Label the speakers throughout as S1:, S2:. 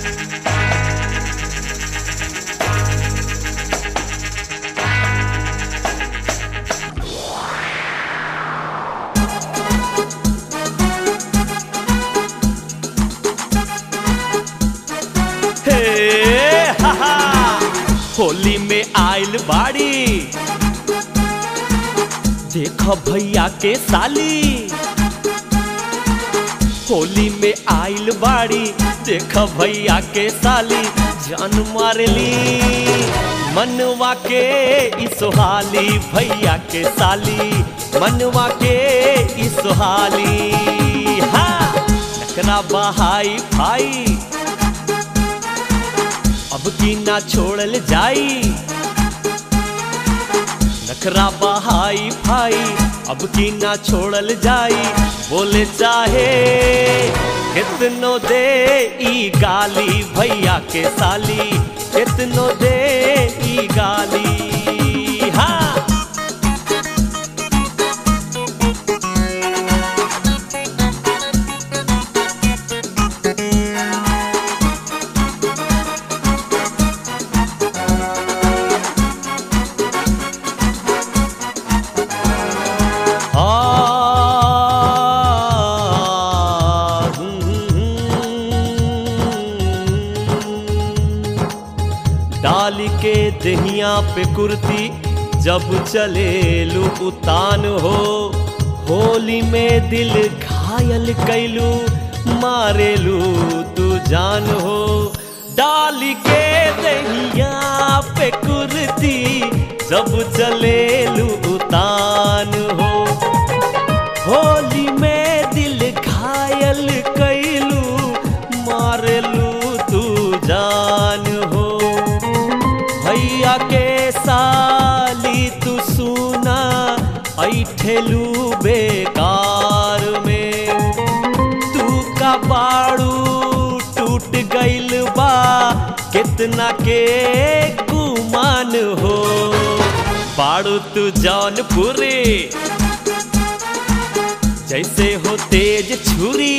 S1: हे हा हा होली में आइल बाड़ी देख भैया के साली होली में आइल बाड़ी देख भैया के साली जान मारली मनवा के ई सोहाली भैया के साली मनवा के ई सोहाली हा नकरा बहाई भाई अब की ना छोड़ल जाई नखरा बहाई भाई अब की ना छोड़ल जाई बोले चाहे कितनो दे ई गाली भैया के साली कितनो दे ई गाली हाँ आ, डाल के दहिया पे कुर्ती जब चले लू उतान हो होली में दिल घायल कैलू मारेलू तू जान हो डाल के दहिया पे कुर्ती जब चले लू उतान हो होली में दिल घायल कैलू मारलू तू जान हो भैया के साली तू सुना ऐठेलू बेकार में तू का बाड़ू टूट गइल बा कितना के गुमान हो बाड़ू तू जौनपुरी जैसे हो तेज छुरी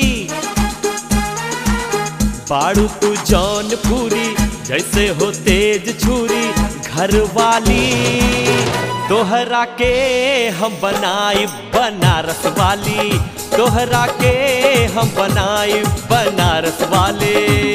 S1: बाड़ू तू जौनपुरी जैसे हो तेज छुरी घर वाली तोहरा के हम बनाई बनारस वाली तोहरा के हम बनाई बनारस वाले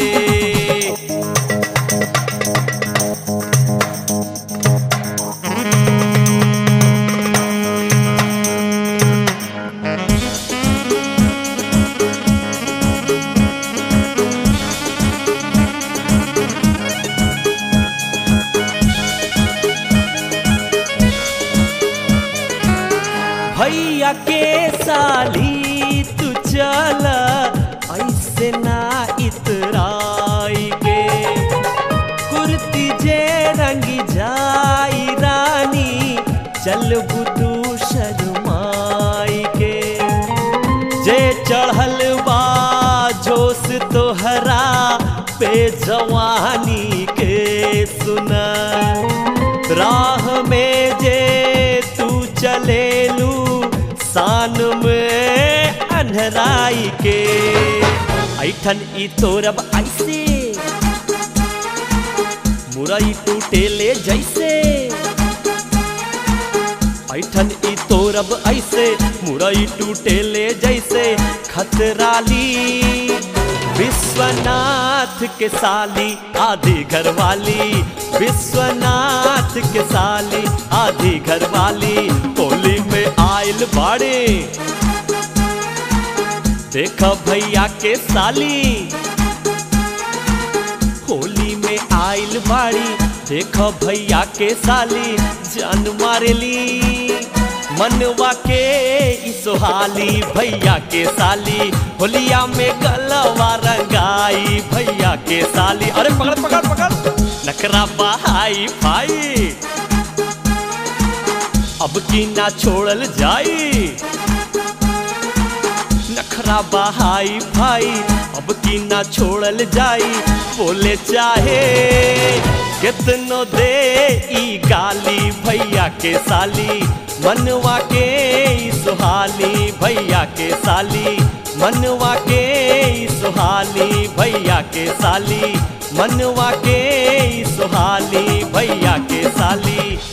S1: भैया के साली तू चल ऐसे ना इतराई के कुर्ती जे रंगी जाई रानी चल बुदू शर्माई के जे चढ़ल बा जोश तोहरा पे जवानी के सुना राह में जे तू चलेलू शान में अन्हराई के ऐठन ई तोरब ऐसे मुरई टूटेले जैसे ऐठन ई तोरब ऐसे मुरई टूटेले जैसे खतराली विश्वनाथ के साली आधी घर वाली विश्वनाथ के साली आधी घर वाली होली में आयल बाड़े देख भैया के साली होली में आइल बाड़ी देख भैया के साली जान मारेली मनवा के ई सोहाली भैया के साली होलिया में गलवा रंगाई भैया के साली अरे पकड़ पकड़ पकड़ नखरा बहाई भाई अब की ना छोड़ल जाई नखरा बहाई भाई अब की ना छोड़ल जाई बोले चाहे कितनो दे ई गाली भैया के साली मनवा के ई सुहाली भैया के साली मनवा के ई सुहाली भैया के साली मनवा के ई सुहाली भैया के साली